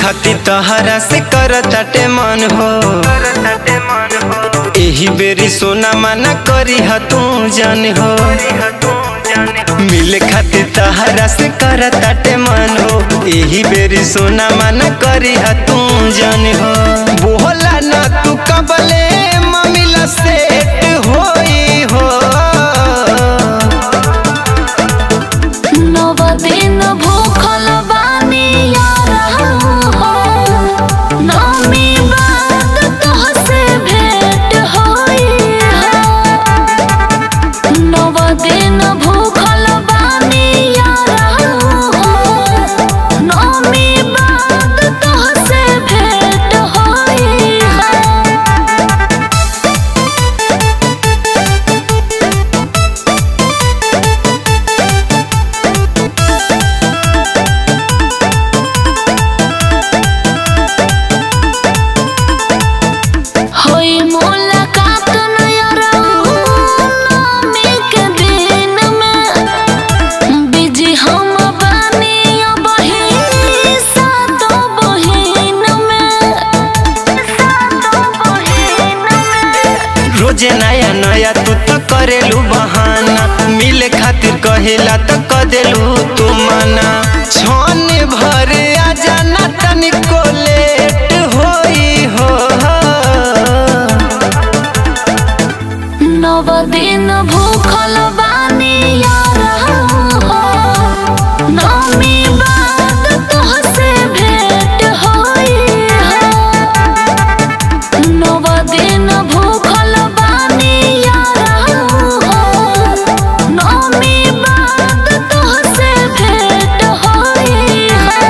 खातिर तहरा से करताटे मन हो एही बेरी सोना माना करी ह तू जान हो मिले खातिर तहरा से करताटे मन हो एही बेरी सोना माना करी ह तू जान हो बोला ना तू कबले ममिला सेट होई हो नव दिन भूखल बानी यारा हो नमी बाद तोहसे भेंट होई हो नव दिन भूखल बानी यारा हो नमी बाद तोहसे भेंट होई हो होई मुलाकात नयरा नामी के दिन में बिजी हम बानी बहिन सातो बहिन में सातो बहिन में रोजे नया नया तू तो करेलू बहाना मिले खातिर कहेला तो क देलू तू मना छन भर आ जाना तनिको लेट होई हो नव दिन भूखल बानी यारा हो नमी बाद तोहसे भेंट होई हो नव दिन भूखल बानी यारा हो नमी बाद तोहसे भेंट होई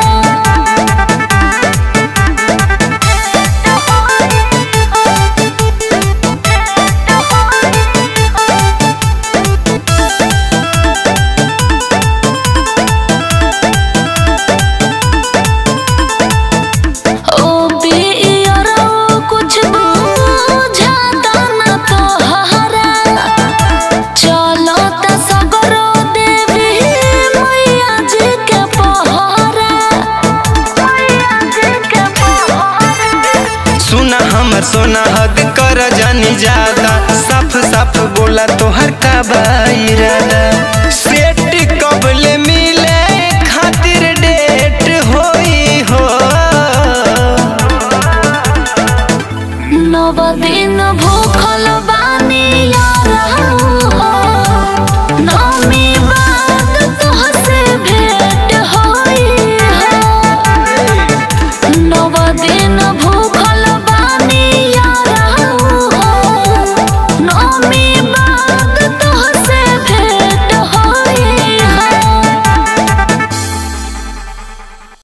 ओ बियरो कुछ बुझाता न तोहरा चलो त सगरो देवी मैया जी के पहरा मैया जी के पहरा सुना हमर सोना हद कर जानी ज्यादा साफ साफ बोला तोहर का बा इरादा